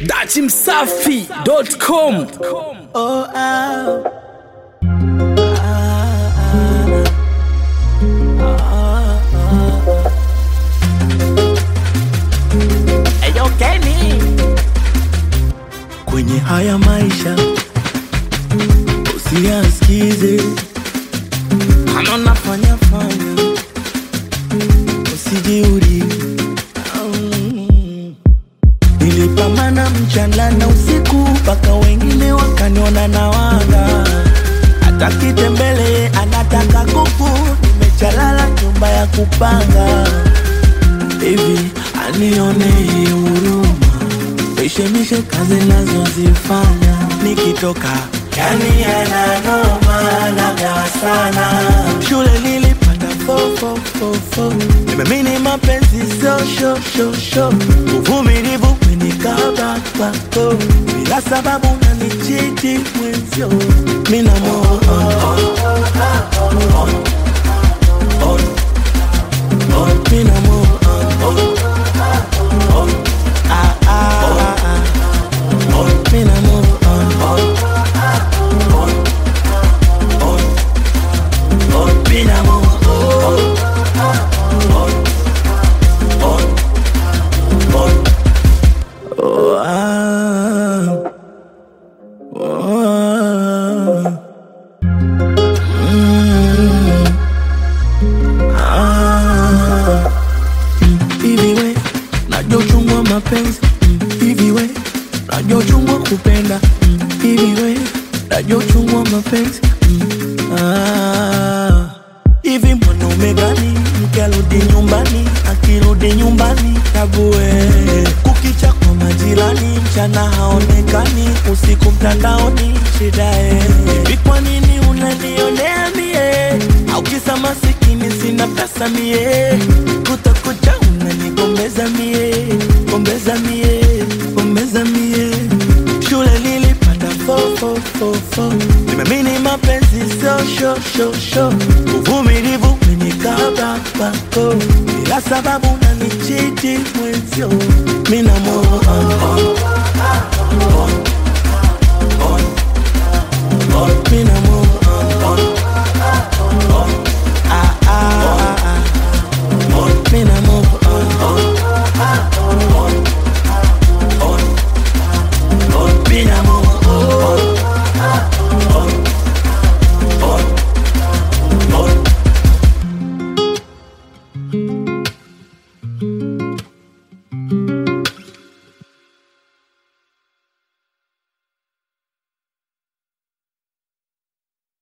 datimsafi.com Oh, ah. Eyo Kenny. Kwenye haya maisha usiyaskize, kama nafanya fanya, usijiuri Mm. Nilipambana mchana na usiku mpaka wengine wakaniona na wanga. Hata kitembele anataka kuku, nimechalala nyumba ya kupanga. Hivi anione huruma, mishemishe kazi nazozifanya nikitoka yani yananoma nagawa sana. Shule nilipata fo fo fo fo, nimemini mapenzi sio sho sho sho, uvumilivu umenikaba kwako, bila sababu nanichiti mwenzio, mina mo mina mo ah ah ah mina mo mina mo oh ah oh mm ah hivi we najua uchungu wa mapenzi Mm, hivi we najua uchungu wa kupenda Mm, hivi we najua uchungu wa mapenzi Mm, ah. hivi mwanaume gani mke arudi nyumbani akirudi nyumbani tabue kukicha kwa majirani mchana haonekani usiku mtandaoni shidae hivi kwa nini unanionea mie au kisa masikini sina pesa mie kutakucha unanigombeza mie kombe